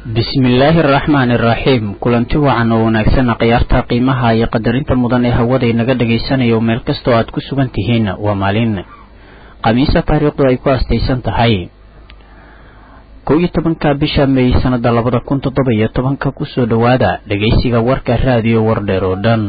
bismillaahi araxmaani araxiim kulanti wacan oo wanaagsan khiyaarta qiimaha iyo qadarinta mudan ee hawada inaga dhagaysanayo meel kastoo aad ku sugan tihiin waa maalin khamiisa taariikhdu ay ku astaysan tahay kow iyo tobanka bisha may sanada labada kun toddoba iyo tobanka kusoo dhowaada dhegaysiga warka raadiyo wardheer oo dhan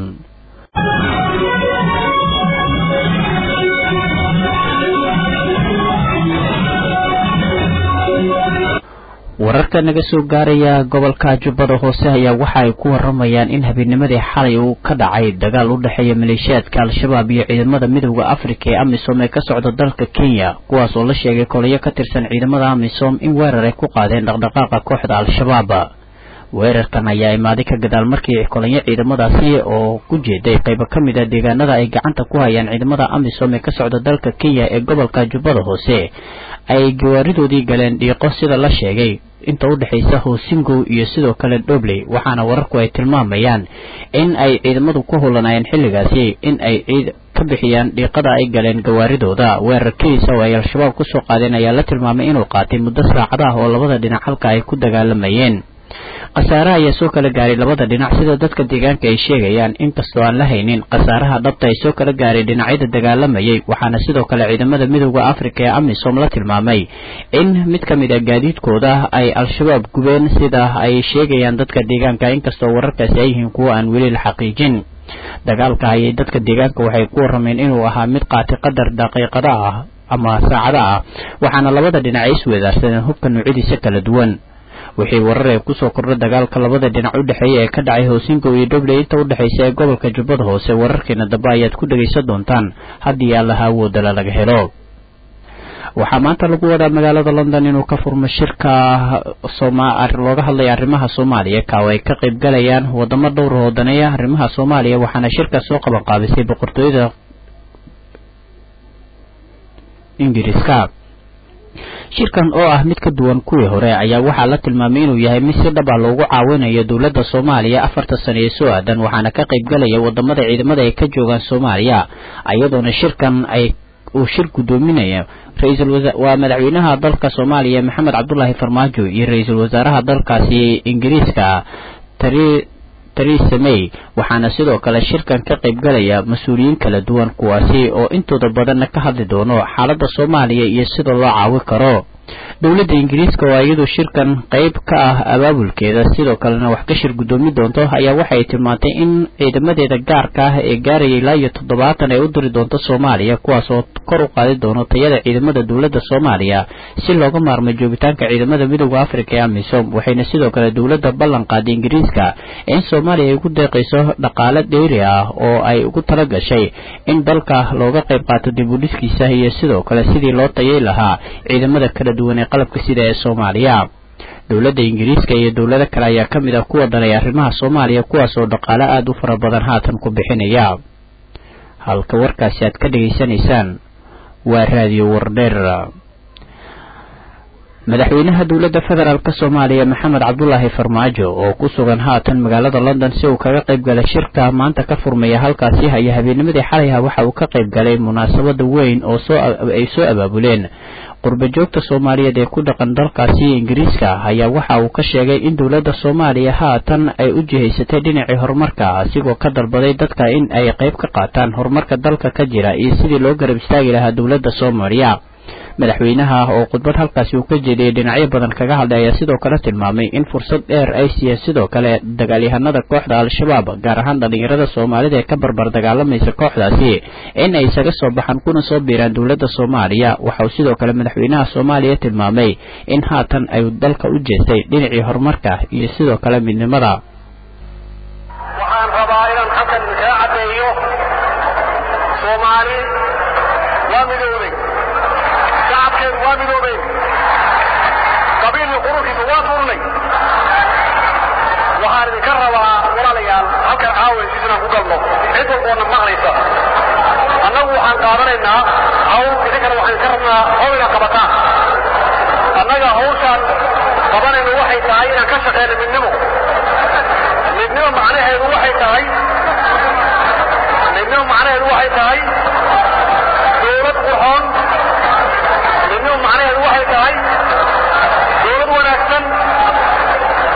wararka naga soo gaaraya gobolka jubbada hoose ayaa waxa ay ku waramayaan in habeennimadii xalay uu ka dhacay dagaal u dhexeeya maleeshiyaadka al-shabaab iyo ciidamada midooda afrika ee amisom ee ka socda dalka kenya kuwaas oo la sheegay kolayo ka tirsan ciidamada amisom in weerar ay ku qaadeen dhaqdhaqaaqa kooxda al-shabaab weerarkan ayaa imaaday ka gadaal markii kolanyo ciidamadaasi oo ku jeeday qaybo ka mid a deegaanada ay gacanta ku hayaan ciidamada amisom ee ka socda dalka kenya ee gobolka jubbada hoose ay gawaaridoodii galeen dhiiqo sida la sheegay inta u dhexaysa hoosingow iyo sidoo kale dhobley waxaana wararku ay tilmaamayaan in ay ciidamadu ku hulanayeen xilligaasi in ay ciid ka bixiyaan dhiiqada ay galeen gawaaridooda weerarkiisa oo ay al-shabaab kusoo qaadeen ayaa la tilmaamay inuu qaatay muddo saacada ah oo labada dhinac halka ay ku dagaalamayeen khasaare ayaa soo kala gaaray labada dhinac sida dadka deegaanka ay sheegayaan inkastoo aan la haynin khasaaraha dhabta ay soo kala gaaray dhinacyada dagaalamayay waxaana sidoo kale ciidamada midooda afrika ee amisom la tilmaamay in mid ka mid a gaadiidkooda ay al-shabaab gubeen sida ay sheegayaan dadka deegaanka inkastoo wararkaasi ay yihiin kuwo aan weli la xaqiijin dagaalka ayay dadka deegaanka waxay ku warameen inuu ahaa mid qaatay qadar daqiiqada ah ama saacada ah waxaana labada dhinac ay isweedaarsadeen hubka noocyadiisa kala duwan wixii warar ee kusoo kordha dagaalka labada dhinac u dhexeeya ee ka dhacay hoosingow iyo dhobley inta u dhexaysa ee gobolka jubbada hoose wararkeena dambe ayaad ku dhegaysan doontaan haddii allaha awoodala laga helo waxaa maanta lagu wadaa magaalada london inuu ka furmo shirka looga hadlaya arrimaha soomaaliya ka oo ay ka qayb galayaan wadamo dhowr oo daneeya arrimaha soomaaliya waxaana shirkaas soo qaban qaabisay boqortooyada ingiriiska shirkan oo ah mid ka duwan kuwii hore ayaa waxaa la tilmaamay inuu yahay mid si dhab ah loogu caawinayo dowladda soomaaliya afarta sano ee soo aadan waxaana ka qayb galaya wadamada ciidamada ay ka joogaan soomaaliya iyadoona shirkan ay uu shir guddoominaya ra-iisul waa madaxweynaha dalka soomaaliya maxamed cabdulaahi farmaajo iyo ra-iisul wasaaraha dalkaasi ingiriiska tari theresa may waxaana sidoo kale shirkan ka qayb galaya mas-uuliyiin kala duwan kuwaasi oo intooda badanna ka hadli doono xaaladda soomaaliya iyo sida loo caawi karo dowladda ingiriiska oo iyadu shirkan qayb ka ah abaabulkeeda sidoo kalena wax ka shir guddoomi doonto ayaa waxay tilmaantay in ciidamadeeda gaarka ah ee gaaraya ilaa iyo toddobaatan ay u diri doonto soomaaliya kuwaas oo kor u qaadi doono tayada ciidamada dowladda soomaaliya si looga maarmay joogitaanka ciidamada midooda afrika ee amisom waxayna sidoo kale dowladda ballan qaaday ingiriiska in soomaaliya ay ugu deeqayso dhaqaale dheyri ah oo ay ugu tala gashay in dalka looga qayb qaato dib u dhiskiisa iyo sidoo kale sidii loo tayay lahaa ciidamada kala duwan ee qalabka sida ee soomaaliya dowladda ingiriiska iyo dowlado kale ayaa ka mid ah kuwa danay arrimaha soomaaliya kuwaas oo dhaqaale aada u fara badan haatan ku bixinaya halka warkaasi aad ka dhegaysanaysaan waa raadiyo wardheer madaxweynaha dowladda federaalk soomaaliya maxamed cabdulaahi farmaajo oo ku sugan haatan magaalada london si uu kaga qayb galay shirka maanta ka furmaya halkaasi haya habeennimadii xalayha waxa uu ka qayb galay munaasabada weyn oo ay soo abaabuleen qurba joogta soomaaliyeed ee ku dhaqan dalkaasi ingiriiska ayaa waxa uu ka sheegay in dowladda soomaaliya haatan ay u jihaysatay dhinacii horumarka asigoo ka dalbaday dadka in ay qayb ka qaataan horumarka dalka ka jira iyo sidii loo garab istaagi lahaa dowladda soomaaliya madaxweynaha oo khudbad halkaasi uu ka jeediyey dhinacyo badan kaga hadlay ayaa sidoo kale tilmaamay in fursad dheer ay siiyeen sidoo kale dagaalyahanada kooxda al-shabaab gaar ahaan dhallinyarada soomaalida ee ka barbar dagaalamaysa kooxdaasi in ay isaga soo baxaan kuna soo biiraan dowladda soomaaliya waxauu sidoo kale madaxweynaha soomaaliya tilmaamay in haatan ay dalka u jeestay dhinacii horumarka iyo sidoo kale midnimada waxaan rabaa inaan halkan kaa caddeeyo soomaali waa midowday shacabkeedu waa midoobeen qabiilii quruxiisa waa turnay waxaan idinka rabaa walaalayaal halkan caawiskiis inaan ku galno cid walboona maqlaysa annagu waxaan qaadanaynaa hawl idinkana waxaan idinka rabnaa hawl inaad qabataan annaga hawshaan qabanayno waxay tahay inaan ka shaqeyno midnimo midnimo macnaheedu waxay tahay midnimo macnaheedu waxay tahay dowlad qurxoon midnimo macnaheedu waxay tahay dowlad wanaagsan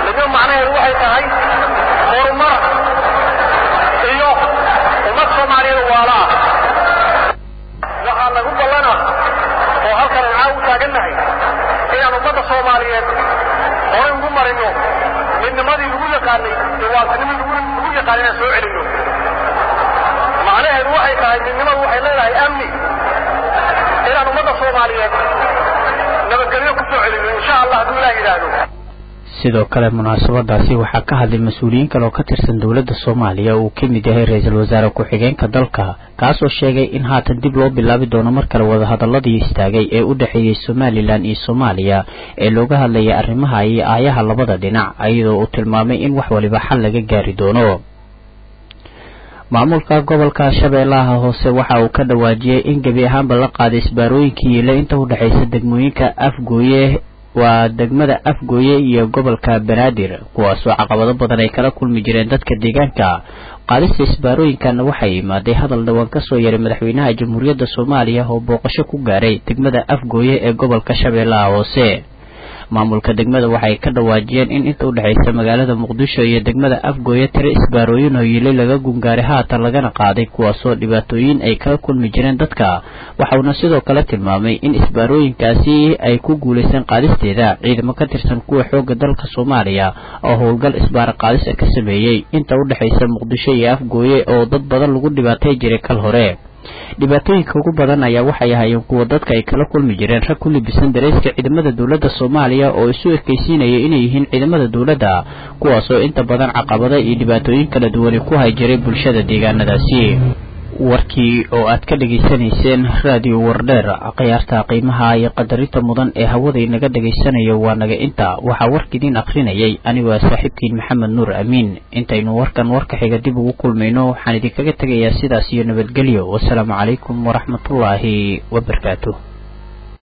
yaqaanay jawaabtinimadu ugu yaqaan inaan soo celino macnaheedu waxay tahay midnimadu waxay leedahay amni inaan ummadda soomaaliyeed nabadgelyo ku soo celino insha allah hadduu ilaah yidhaahdo sidoo kale munaasabadaasi waxaa ka hadlay mas-uuliyiin kale oo ka tirsan dowladda soomaaliya uu ka mid yahay ra-iisul wasaare ku-xigeenka dalka kaasoo sheegay in haatan dib loo bilaabi doono mar kale wadahadaladii istaagay ee u dhexeeyey somalilan iyo soomaaliya ee looga hadlayay arrimaha iyo aayaha labada dhinac iyadoo uu tilmaamay in wax waliba xal laga gaari doono maamulka gobolka shabeellaha hoose waxa uu ka dhawaajiyey in gebi ahaanba la qaaday isbaarooyinkii yiile inta u dhexaysa degmooyinka afgooye waa degmada afgooye iyo gobolka banaadir kuwaasoo caqabado badan ay kala kulmi jireen dadka deegaanka qaadista isbaarooyinkanna waxay imaaday hadal dhawaan ka soo yaray madaxweynaha jamhuuriyadda soomaaliya oo booqasho ku gaaray degmada afgooye ee gobolka shabeellaha hoose maamulka degmada waxay ka dhawaajiyeen in inta u dhexaysa magaalada muqdisho iyo degmada afgooye tiro isbaarooyin oo yiilay laga gungaaray haatan lagana qaaday kuwaasoo dhibaatooyin ay kala kulmi jireen dadka waxauna sidoo kale tilmaamay in isbaarooyinkaasi ay ku guulaysan qaadisteeda ciidamo ka tirsan kuwa xoogga dalka soomaaliya oo howlgal isbaara qaadis ka sameeyey inta u dhexaysa muqdisho iyo afgooye oo dad badan lagu dhibaatay jiray kal hore dhibaatooyinka ugu badan ayaa waxay ahaayeen kuwa dadka ay kala kulmi jireen rag ku libisan dareyska ciidamada dowladda soomaaliya oo isu ekaysiinaya inay yihiin ciidamada dowladda kuwaasoo inta badan caqabada iyo dhibaatooyin kala duwani ku hay jiray bulshada deegaanadaasi warkii oo aad ka dhegaysanayseen raadiyo wardheer khiyaarta qiimaha iyo qadarinta mudan ee hawada inaga dhegaysanayo waa naga inta waxaa warkiidiin akhrinayay anigoo saaxiibkiin maxamed nuur amiin intaynu warkan warka xiga dib ugu kulmayno waxaan idinkaga tegayaa sidaas iyo nabadgelyo wasalaamu calaykum waraxmatullaahi wabarakaatu